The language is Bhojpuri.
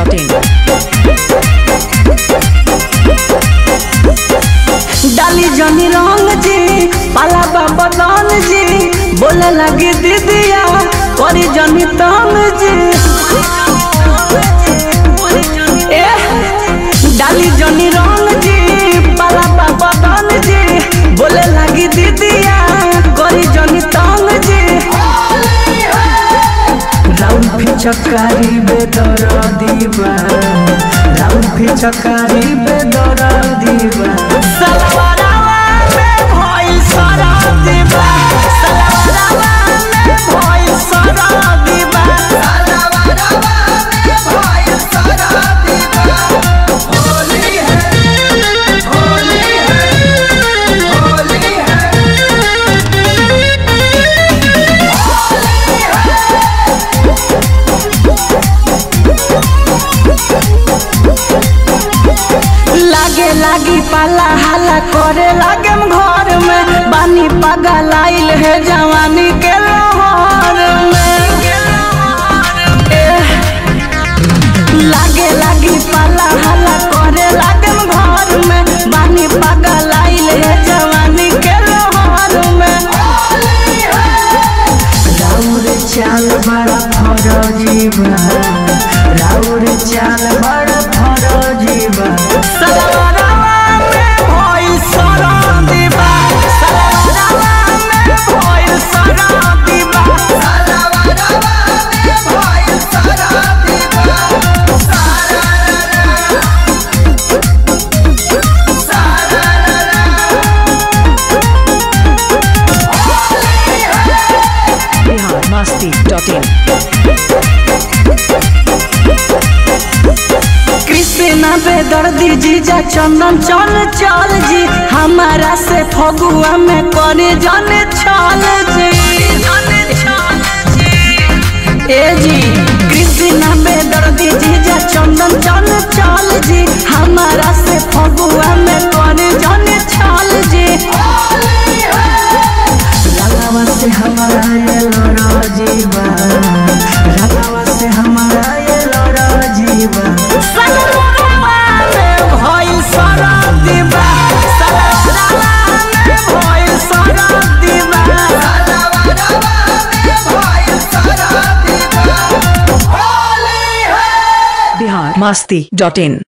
biharmasti.in डाली जनी रंग जी पाला बाबा दान जी बोले लगी दीदिया करी जनी तंग जी ए डाली जनी रंग जी पाला बाबा दान जी बोले लगी दीदिया करी जनी तंग जी राउंड फिचकारी बेदर दीवा राउंड फिचकारी बेदर दीवा सलवारवा में भइल सरा दीवा सलवारवा में भइल सरा दीवा लागे लागी पाला हाला करे लागे घर में बानी पागल आइल है जवानी के लोहर में एह, लागे लागी पाला हाला करे लागे घर में बानी पागल आइल है जवानी के लोहर में राउर चाल बड़ा फरजी बा राउर चाल बड़ा फरजी बा सलवारवा में भइल सरदी बा सलवारवा में भइल सरदी बा biharmasti.in कृष्णा बेदर्दी जीजा चंदन चल चल जी हमारा से फगुआ में करे जाने छल जी ए जी कृष्णा बेदर्दी जीजा चंदन चल चल जी हमारा से फगुआ में करे जाने छल जी रंगवा से हमारा ये लोरा जीवा रंगवा से हमारा ये लोरा जीवा सलवारवा में भइल सरदी बा सलवारवा में भइल सरदी बा biharmasti.in